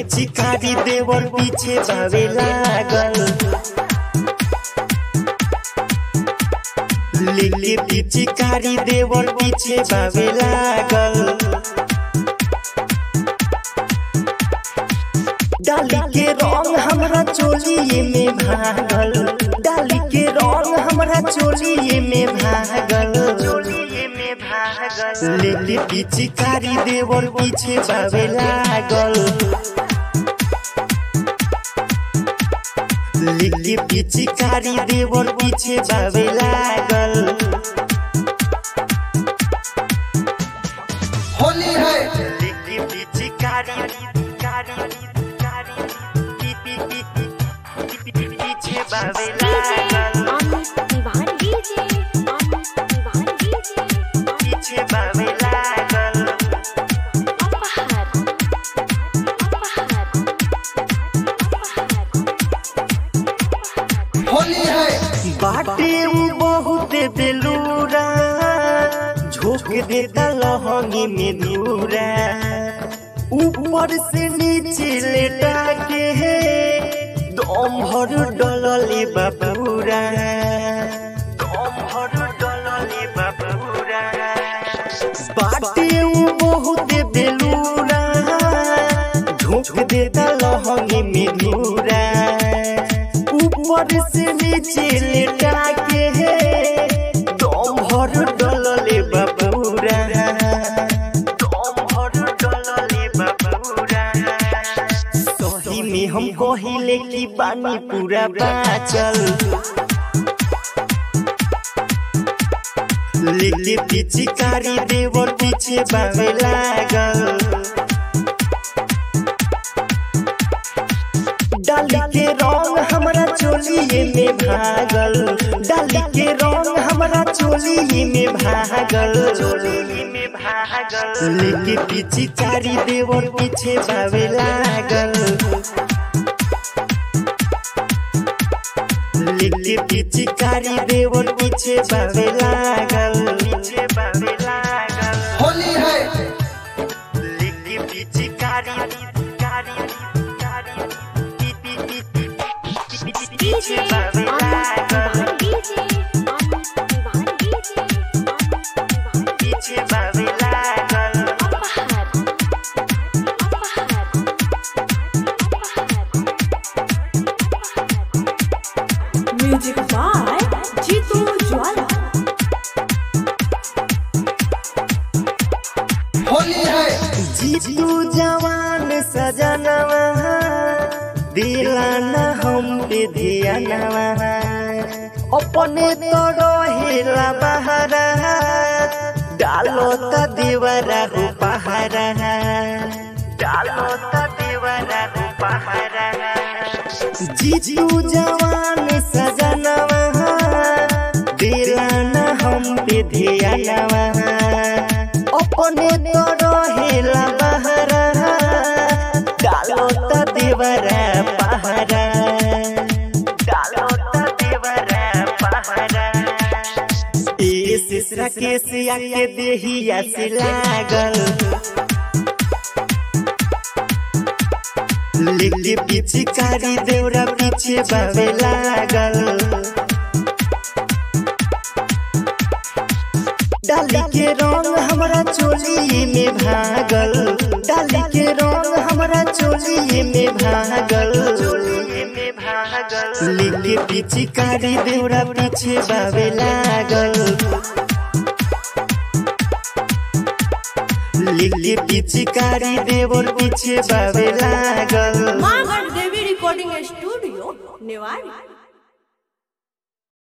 पिचकारी देवर पीछे भावे लागल लेके पिचकारी देवर पीछे भावे लागल डाली के रंग हमरा चोलिए में भागल डाली के रंग हमरा चोलिए में भागल चोलिए में भागल लेके पिचकारी देवर पीछे भावे लागल लेके पिचकारी देवर पीछे भावे लागल होली है लेके पिचकारी कारी कारी पी पी पी पी पी पीछे भावे लागल अमित तिवारी डीजे अमित तिवारी डीजे पीछे भावे लागल अपहर अपहर अपहर होली है बाटे उ बहुत बेलूरा झोंक देता लहंगी में धूरा ऊपर से नीचे लेटा के दम भर डलले बाबूरा दम भर डलले बाबूरा बाटे उ बहुत बेलूरा झोंक देता लहंगी में धूरा ऊपर से नीचे लेटा के दम भर डलले बाबूरा दम भर डलले बाबूरा सही में हम कहिले कि बानी पूरा बाचल लेके पिचकारी देवर पीछे बावे लागल डाली के रंग हमरा चोलिए में भागल डाली के रंग हमरा चोलिए में भागल चोलिए में भागल लेके पिचकारी देवर पीछे भावे लागल लेके पिचकारी देवर पीछे भावे लागल पीछे भावे लागल होली है लेके पिचकारी कारी कारी पी पी पी पी पी पी पी डीजे पीछे भावे अमित लागल तिवारी डीजे अमित तिवारी डीजे अमित तिवारी पीछे भावे लागल अपहर अपहर अपहर म्यूजिक बाय जीतू ज्वाला होली है जीतू जवान सजनवा दिला न हम पे धियानवा अपने तो रहेला बहरा डालो त देवरा हो पहारा डालो त देवरा हो पहारा जीतू जवान सजनवा दिला न हम पे धियानवा अपने तो रहेला बहरा डालो त देवरा पहरा डालो त देवरा पहरा ए सिसरा के सिया के देहिया से लागल लेके पिचकारी देवरा पीछे बावे लागल डाली के रंग हमरा चोलिए में भागल डाली के रंग हमरा चोलिए में भागल चोलिए में भागल लेके पिचकारी देवरा पीछे बावे लागल लेके पिचकारी देवर पीछे बावे लागल मागढ़ देवी रिकॉर्डिंग स्टूडियो नेवाड़ी